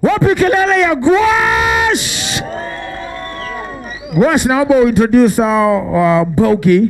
Wapi kelele ya Gwash? Gwash, naomba uintroduce our uh, Bogi.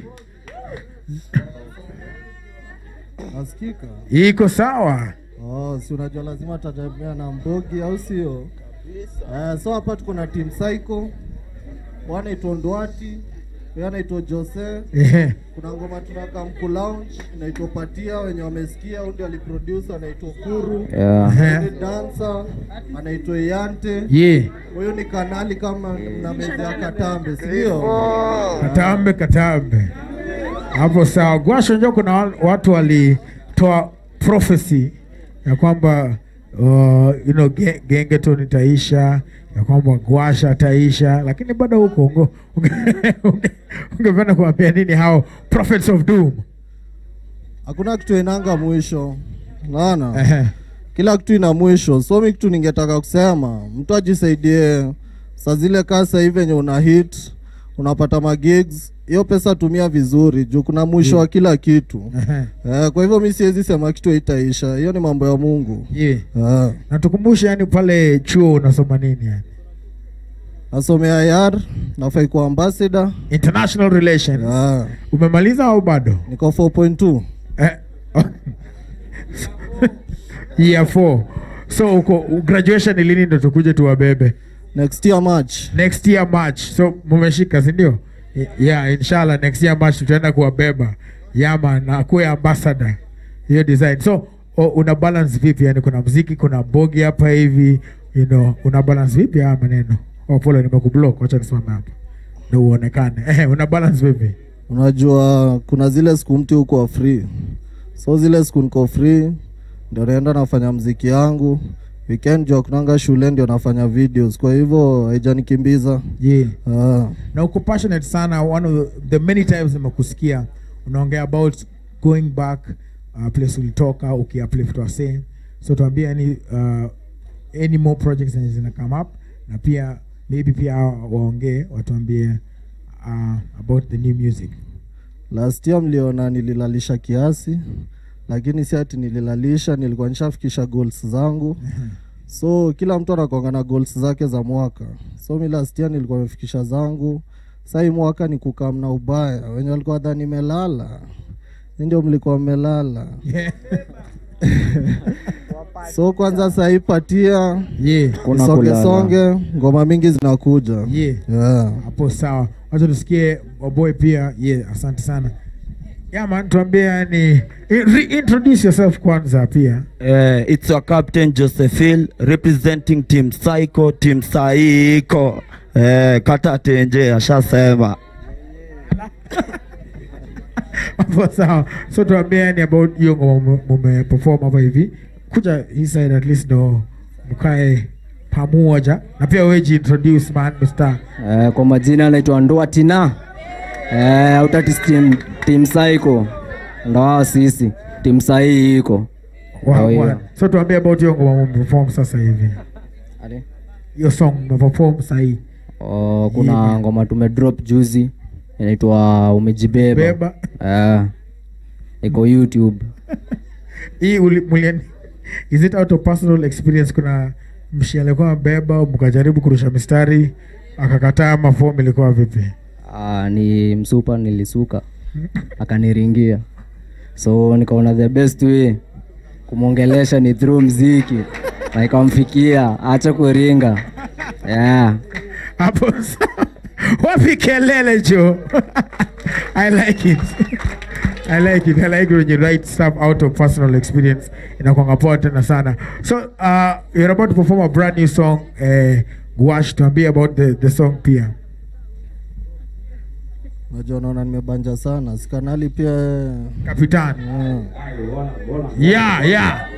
Nasikika? Iko sawa? Oh, si unajua lazima tatemea na mbogi au sio? Eh, so hapa tuko na team Psycho. Wanaitwa Ndwati, huyu anaitwa Jose. Ehe. Kuna ngoma tunaka mku lounge inaitwa Patia wenye wamesikia, huyu ndiye aliproduce anaitwa Kuru. Yeah. Ehe. Huyu dancer anaitwa Yante. Yeah. Huyu ni kanali kama na meza ya Katambe, si ndio? Katambe, katambe. Hapo sawa. Gwash, unajua kuna wa- watu walitoa prophecy ya kwamba uh, you know, ge, gengeton itaisha ya kwamba Gwash ataisha, lakini bado huko unge- unge- unge- ungependa kuambia nini hao prophets of doom? Hakuna kitu inanga mwisho. Unaona? Ehe. kila kitu ina mwisho. So mi kitu ningetaka kusema, mtu ajisaidie saa zile kasa hivi venye una hit unapata magigs, hiyo pesa tumia vizuri juu kuna mwisho wa kila kitu. Ehe. Eh, kwa hivyo mi siwezi sema kitu haitaisha, hiyo ni mambo ya Mungu. Yeah. Eh, Na tukumbushe, yani pale chuo unasoma nini yani? nasomea yar nafai kuwa ambassador. International relations. Eh, Umemaliza au bado? niko 4.2 Eh, year 4 so uko graduation ni lini ndo tukuje tuwabebe next year March. next year march so mumeshika sindio yeah inshallah next year march tutaenda kuwabeba yama na kuwe ambassador hiyo design so o, una balance vipi yani kuna mziki kuna bogi hapa hivi you know una balance vipi haya maneno oh pole nimekublock wacha nisimame hapa ndo uonekane eh una balance vipi Unajua kuna zile siku mtu uko free, so zile siku niko free ndio naenda nafanya mziki yangu. Weekend juu kunanga shule ndio nafanya videos, kwa hivyo haijanikimbiza. yeah Ah, na uko passionate sana one of the many times nimekusikia unaongea about going back uh, place ulitoka ukiuplift wasee so tuambie any, uh, any more projects zenye zina come up na pia maybe pia hao waongee watuambie uh, about the new music last year mliona nililalisha kiasi, lakini si ati nililalisha, nilikuwa nishafikisha goals zangu. So kila mtu anakuanga na goals zake za mwaka. So mi last year nilikuwa nimefikisha zangu. Sasa hii mwaka ni kukam na ubaya. Wenye walikuwa dhani nimelala. Nyinyi ndio mlikuwa mmelala. yeah. So kwanza sasa hii patia yeah. Kuna songe kulala. songe, ngoma mingi zinakuja. yeah. Yeah. hapo sawa wacha tusikie waboy pia yeah, asante sana yeah, man tuambie yani reintroduce yourself kwanza pia Uh, it's your captain Josephine representing team Psycho, team Psycho. Uh, kata tenje ashasema. hapo sawa so tuambie yani about hiyo ngoma mume- mumeperform hapa hivi kuja hii side at least ndo mkae pamoja na pia wewe jiintroduce man Mr. Eh, kwa majina anaitwa Ndwatina. Eh, Autatis team, team Psycho. Ndo hao sisi. Team sahi iko. Wa- Oh, wa- yeah. so tuambie about hiyo ngoma mumeperform sasa hivi Ade? hiyo song mumeperform sahii Oh, kuna Yeah. ngoma tume drop juzi inaitwa umejibeba. beba Eh. Iko YouTube. hii uli- mulien is it out of personal experience kuna mshi alikuwa mbeba mkajaribu kurusha mistari akakataa mafomu ilikuwa vipi Ah, ni msupa nilisuka. Akaniringia. So nikaona the best way kumwongelesha ni through mziki. Na ikamfikia acha kuringa. Yeah. hapo sawa. wapi kelele jo i like it I like it. I like it when you write stuff out of personal experience. Inakwanga poa tena sana. So, uh, you're about to perform a brand new song. Uh, Gwash, tuambie about the, the song pia. Unajua naona nimebanja sana. Sikanali pia Kapitan. yeah. Yeah, yeah.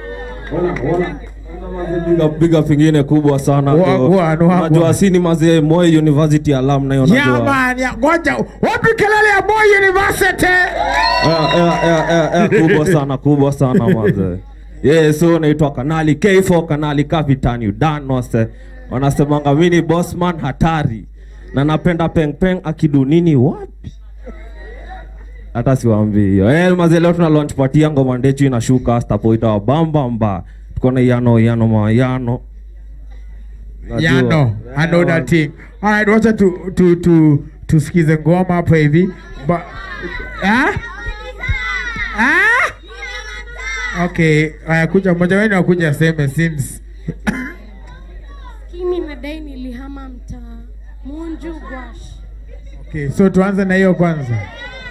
Big up, big up ingine kubwa sana Wa- kwa- wa- no, wa- unajua si ni mazee Moi University alumni Yeah, unajua man. Yeah. Ngoja. Wapi kelele ya Moi University? Eh, eh, eh, eh, eh, kubwa sana kubwa sana mazee yeah, so naitwa kanali K4 kanali Capitan Udanose wanasemanga mimi ni bossman hatari na napenda peng peng akidunini wapi hata siwaambii hiyo eh, mazee leo tuna launch party ya ngoma ndechu inashuka stapoita wa bamba mba tuko na yano yano mayano Najua. Yano, I know Yeah, that thing. All right, wacha tu tu tu tusikize ngoma hapa hivi. Ba ah? Ah? Okay, haya kuja mmoja wenu akuja aseme since Kimi nadai nilihama mtaa Munju Gwash. Okay, so tuanze na hiyo kwanza.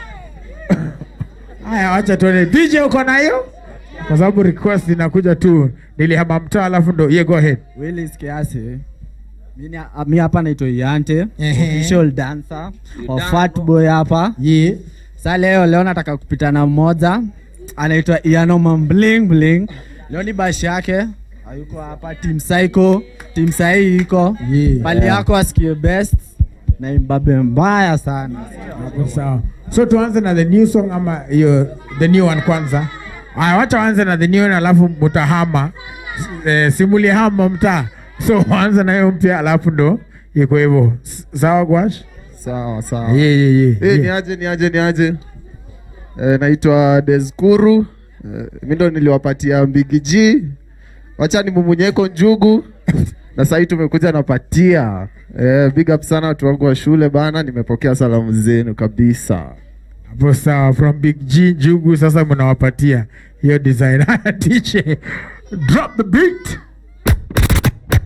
Haya, wacha tuone. DJ uko na hiyo? Kwa sababu request inakuja tu. Nilihama mtaa alafu ndo yeah, go ahead. Willis Kiasi. Mimi mi hapa naitwa Yante, Ehe. official dancer wa Fat Boy hapa. Yeah. Sa leo leo nataka kupita na mmoja anaitwa Iano Mambling Bling. Leo ni bashi yake. Hayuko hapa Team Psycho, Team Sahi iko. Yeah. Pali yako asikie best na imbabe mbaya sana. Hapo sawa. So tuanze na the new song ama hiyo the new one kwanza. Haya, wacha waanze na the new one alafu mutahama. Eh, simuli hama mtaa. So waanze na hiyo mpya alafu ndo iko hivyo. S- Sawa Gwash? Sawa sawa. Yeah, yeah, yeah. Eh, yeah. ni aje ni aje ni aje. Eh, naitwa Deskuru. Eh, mimi ndo niliwapatia Mbigi G. Wacha ni mumunyeko njugu. na sasa hivi tumekuja napatia. Eh, big up sana watu wangu wa shule bana, nimepokea salamu zenu kabisa. Hapo sawa, from Big G Njugu sasa mnawapatia hiyo design. Haya, DJ, drop the beat.